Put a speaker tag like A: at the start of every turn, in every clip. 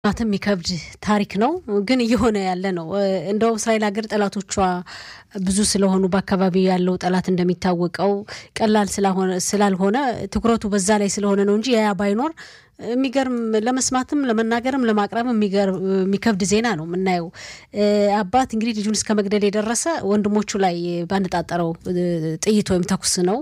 A: ማትም የሚከብድ ታሪክ ነው፣ ግን እየሆነ ያለ ነው። እንደው እስራኤል ሀገር ጠላቶቿ ብዙ ስለሆኑ በአካባቢ ያለው ጠላት እንደሚታወቀው ቀላል ስላልሆነ ትኩረቱ በዛ ላይ ስለሆነ ነው እንጂ ያ ባይኖር የሚገርም ለመስማትም ለመናገርም ለማቅረብ የሚከብድ ዜና ነው የምናየው። አባት እንግዲህ ልጁን እስከ መግደል የደረሰ ወንድሞቹ ላይ ባነጣጠረው ጥይት ወይም ተኩስ ነው።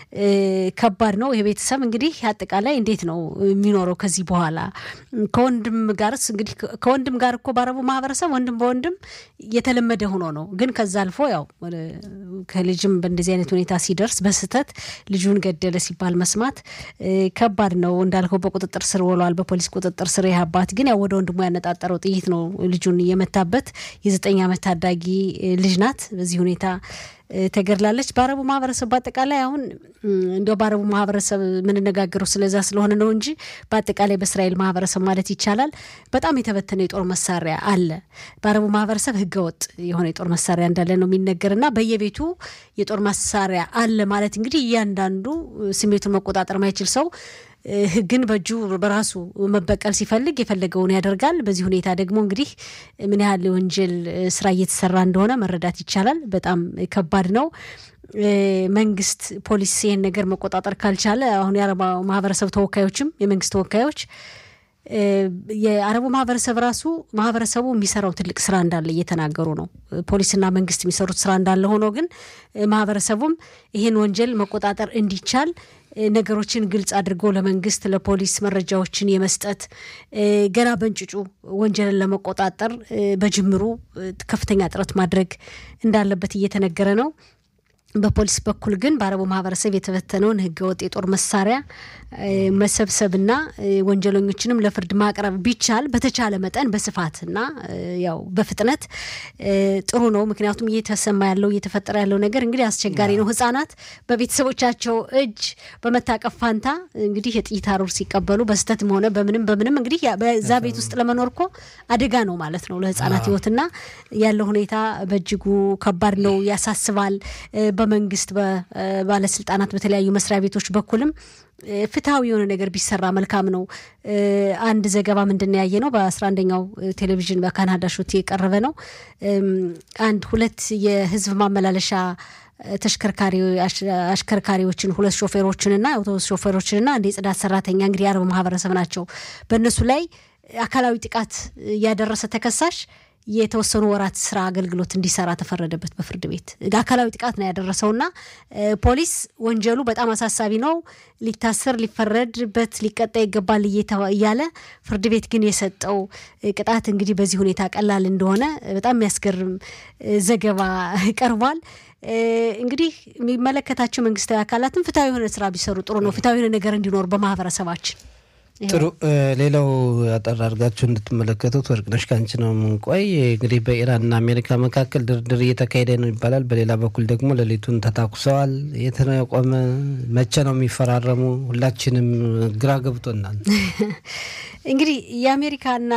A: ከባድ ነው። ይሄ ቤተሰብ እንግዲህ አጠቃላይ እንዴት ነው የሚኖረው ከዚህ በኋላ? ከወንድም ጋርስ እንግዲህ ከወንድም ጋር እኮ ባረቡ ማህበረሰብ ወንድም በወንድም የተለመደ ሆኖ ነው። ግን ከዛ አልፎ ያው ከልጅም በእንደዚህ አይነት ሁኔታ ሲደርስ በስህተት ልጁን ገደለ ሲባል መስማት ከባድ ነው። እንዳልከው በቁጥጥር ስር ውሏል፣ በፖሊስ ቁጥጥር ስር። ይህ አባት ግን ያው ወደ ወንድሙ ያነጣጠረው ጥይት ነው ልጁን የመታበት። የዘጠኝ ዓመት ታዳጊ ልጅ ናት። በዚህ ሁኔታ ተገድላለች። በአረቡ ማህበረሰብ በአጠቃላይ አሁን እንዲያው በአረቡ ማህበረሰብ የምንነጋገረው ስለዛ ስለሆነ ነው እንጂ በአጠቃላይ በእስራኤል ማህበረሰብ ማለት ይቻላል በጣም የተበተነ የጦር መሳሪያ አለ። በአረቡ ማህበረሰብ ህገወጥ የሆነ የጦር መሳሪያ እንዳለ ነው የሚነገር እና በየቤቱ የጦር መሳሪያ አለ ማለት እንግዲህ እያንዳንዱ ስሜቱን መቆጣጠር ማይችል ሰው ህግን በእጁ በራሱ መበቀል ሲፈልግ የፈለገውን ያደርጋል። በዚህ ሁኔታ ደግሞ እንግዲህ ምን ያህል የወንጀል ስራ እየተሰራ እንደሆነ መረዳት ይቻላል። በጣም ከባድ ነው። መንግስት፣ ፖሊስ ይህን ነገር መቆጣጠር ካልቻለ አሁን የአረባ ማህበረሰብ ተወካዮችም የመንግስት ተወካዮች የአረቡ ማህበረሰብ ራሱ ማህበረሰቡ የሚሰራው ትልቅ ስራ እንዳለ እየተናገሩ ነው። ፖሊስና መንግስት የሚሰሩት ስራ እንዳለ ሆኖ ግን ማህበረሰቡም ይህን ወንጀል መቆጣጠር እንዲቻል ነገሮችን ግልጽ አድርጎ ለመንግስት ለፖሊስ መረጃዎችን የመስጠት ገና በእንጭጩ ወንጀልን ለመቆጣጠር በጅምሩ ከፍተኛ ጥረት ማድረግ እንዳለበት እየተነገረ ነው። በፖሊስ በኩል ግን በአረቡ ማህበረሰብ የተበተነውን ህገወጥ የጦር መሳሪያ መሰብሰብና ወንጀለኞችንም ለፍርድ ማቅረብ ቢቻል በተቻለ መጠን በስፋትና ያው በፍጥነት ጥሩ ነው። ምክንያቱም እየተሰማ ያለው እየተፈጠረ ያለው ነገር እንግዲህ አስቸጋሪ ነው። ህጻናት በቤተሰቦቻቸው እጅ በመታቀፍ ፋንታ እንግዲህ የጥይት አሩር ሲቀበሉ በስህተትም ሆነ በምንም በምንም እንግዲህ በዛ ቤት ውስጥ ለመኖር እኮ አደጋ ነው ማለት ነው ለህጻናት ህይወትና ያለው ሁኔታ በእጅጉ ከባድ ነው፣ ያሳስባል። በመንግስት በባለስልጣናት በተለያዩ መስሪያ ቤቶች በኩልም ፍትሐዊ የሆነ ነገር ቢሰራ መልካም ነው። አንድ ዘገባ ምንድን ያየ ነው በአስራ አንደኛው ቴሌቪዥን በካናዳ ሾት የቀረበ ነው። አንድ ሁለት የህዝብ ማመላለሻ ተሽከርካሪ አሽከርካሪዎችን ሁለት ሾፌሮችንና የአውቶቡስ ሾፌሮችንና አንድ የጽዳት ሰራተኛ እንግዲህ የአረብ ማህበረሰብ ናቸው። በእነሱ ላይ አካላዊ ጥቃት ያደረሰ ተከሳሽ የተወሰኑ ወራት ስራ አገልግሎት እንዲሰራ ተፈረደበት በፍርድ ቤት። አካላዊ ጥቃት ነው ያደረሰውና ፖሊስ ወንጀሉ በጣም አሳሳቢ ነው፣ ሊታሰር፣ ሊፈረድበት፣ ሊቀጣ ይገባል እያለ ፍርድ ቤት ግን የሰጠው ቅጣት እንግዲህ በዚህ ሁኔታ ቀላል እንደሆነ በጣም የሚያስገርም ዘገባ ቀርቧል። እንግዲህ የሚመለከታቸው መንግስታዊ አካላትም ፍትሐዊ የሆነ ስራ ቢሰሩ ጥሩ ነው። ፍትሐዊ የሆነ ነገር እንዲኖር በማህበረሰባችን
B: ጥሩ ሌላው አጠር አድርጋችሁ እንድትመለከቱት ወርቅነሽ ከአንቺ ነው የምንቆይ። እንግዲህ በኢራንና አሜሪካ መካከል ድርድር እየተካሄደ ነው ይባላል። በሌላ በኩል ደግሞ ሌሊቱን ተታኩሰዋል። የት ነው የቆመ? መቼ ነው የሚፈራረሙ? ሁላችንም ግራ ገብቶናል።
A: እንግዲህ የአሜሪካና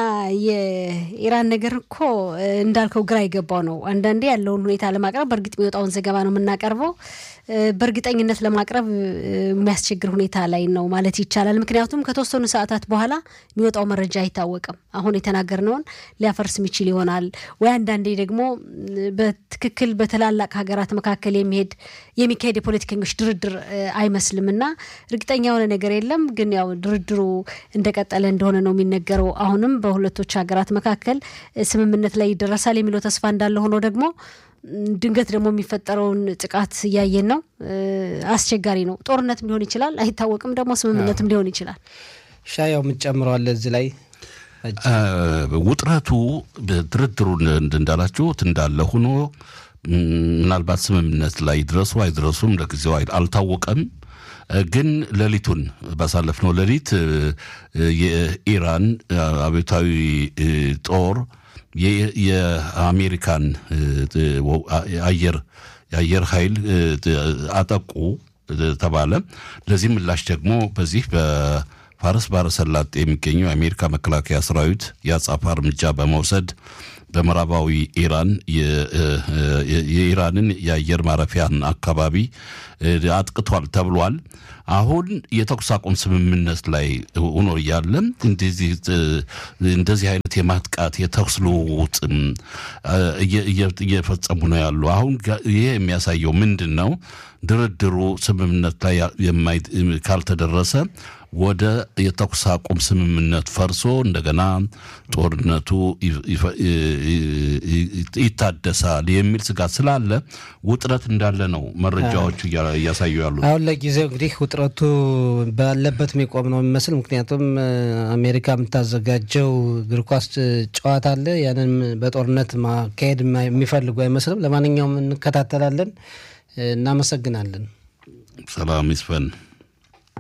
A: የኢራን ነገር እኮ እንዳልከው ግራ የገባው ነው። አንዳንዴ ያለውን ሁኔታ ለማቅረብ በእርግጥ የሚወጣውን ዘገባ ነው የምናቀርበው በእርግጠኝነት ለማቅረብ የሚያስቸግር ሁኔታ ላይ ነው ማለት ይቻላል። ምክንያቱም ከተወሰኑ ሰዓታት በኋላ የሚወጣው መረጃ አይታወቅም። አሁን የተናገርነውን ሊያፈርስ የሚችል ይሆናል ወይ አንዳንዴ ደግሞ በትክክል በትላላቅ ሀገራት መካከል የሚሄድ የሚካሄድ የፖለቲከኞች ድርድር አይመስልም እና እርግጠኛ የሆነ ነገር የለም። ግን ያው ድርድሩ እንደቀጠለ እንደሆነ ነው የሚነገረው። አሁንም በሁለቶች ሀገራት መካከል ስምምነት ላይ ይደረሳል የሚለው ተስፋ እንዳለ ሆኖ ደግሞ ድንገት ደግሞ የሚፈጠረውን ጥቃት እያየን ነው። አስቸጋሪ ነው። ጦርነትም ሊሆን ይችላል፣ አይታወቅም። ደግሞ ስምምነትም ሊሆን ይችላል።
B: ሻያው የምትጨምረዋለ እዚህ ላይ
C: ውጥረቱ ድርድሩ እንዳላችሁት እንዳለ ሆኖ ምናልባት ስምምነት ላይ ይድረሱ አይድረሱም ለጊዜው አልታወቀም። ግን ሌሊቱን ባሳለፍነው ሌሊት የኢራን አብዮታዊ ጦር የአሜሪካን አየር የአየር ኃይል አጠቁ ተባለ። ለዚህ ምላሽ ደግሞ በዚህ በፋርስ ባሕረ ሰላጤ የሚገኘው የአሜሪካ መከላከያ ሰራዊት የአጸፋ እርምጃ በመውሰድ በምዕራባዊ ኢራን የኢራንን የአየር ማረፊያን አካባቢ አጥቅቷል ተብሏል። አሁን የተኩስ አቁም ስምምነት ላይ ሆኖ እያለ እንደዚህ አይነት የማጥቃት የተኩስ ልውውጥ እየፈጸሙ ነው ያሉ። አሁን ይሄ የሚያሳየው ምንድን ነው? ድርድሩ ስምምነት ላይ ካልተደረሰ ወደ የተኩስ አቁም ስምምነት ፈርሶ እንደገና ጦርነቱ ይታደሳል የሚል ስጋት ስላለ ውጥረት እንዳለ ነው መረጃዎቹ እያሳዩ ያሉ።
B: አሁን ለጊዜው እንግዲህ ውጥረቱ ባለበት የሚቆም ነው የሚመስል። ምክንያቱም አሜሪካ የምታዘጋጀው እግር ኳስ ጨዋታ አለ። ያንን በጦርነት ማካሄድ የሚፈልጉ አይመስልም። ለማንኛውም እንከታተላለን። እናመሰግናለን።
C: ሰላም ይስፈን።